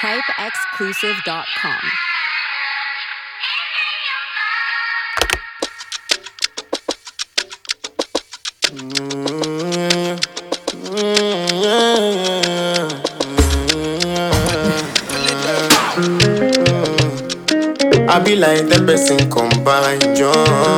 hypeexclusive.com. I be like the person combine joy.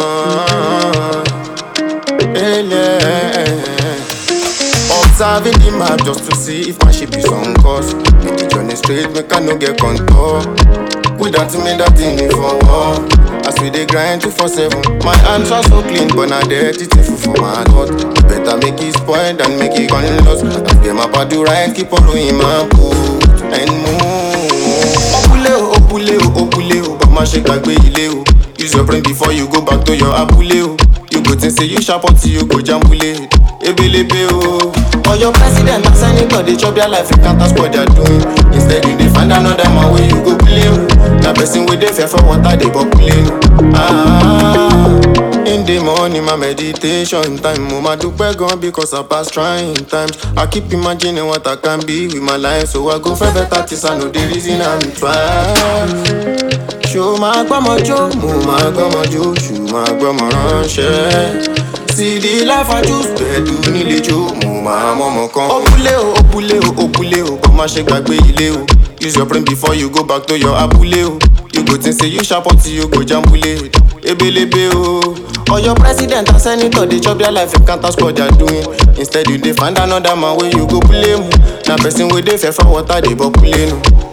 Observing the map just to see if my ship is on course. Make the journey straight, make I no get contour. Without me, that thing is for war. As we dey grind two for seven, my hands are so clean, but now dirty thing for my heart. Better make it spoil than make it gone lost. As get my body right, keep on doing my boot and move. Opule o, opule o, opule o, but má ṣe gbàgbé ilé o. Use your brain before you go back to your abúlé o. You go think say you sharp until you go jambule. Ebelebe o. For your president and senator, they chop their life, you can't ask what they're doing. Instead, you dey find another man wey you go play o. Na person wey dey fear for water dey populate o. Ah, in the morning, my meditation time. Mo ma dúpẹ́ gan because I pass trying times. I keep imagining what I can be with my life, so I go for better things. I know the reason I'm twice. ṣó máa gbọ́mọ jó mo máa gbọ́mọ jó ṣù máa gbọ́mọ ránṣẹ́ sídi láfájú pẹ̀lú nílé jó mo máa mọ́mọ kan. òbúlé o òbúlé o òbúlé o kò má ṣe gbàgbé ilé o use your brain before you go back to your abúlé o you go think say you sharp until you go jambule ebelebe o. or your president and senator dey chop their life you can't ask what they're doing instead you dey find another man wey you go blame na person wey dey fear for water dey bọ́kúlé nu.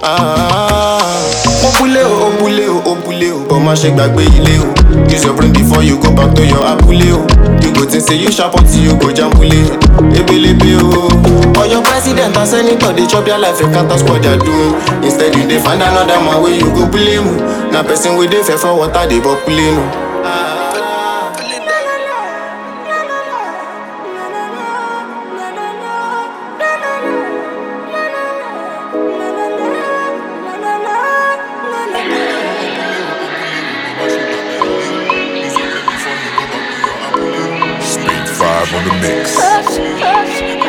òbúlé o òbúlé o òbúlé o but má ṣe gbàgbé ilé o use your brain before you go back to your abúlé o you go think say you sharp until you go jambule ebelebe o. or your president and senator dey chop their life you can't ask what they're doing instead you dey find another man wey you go blame na person wey dey fear for water dey bọ́kúlé nu. Speed 5 on the mix.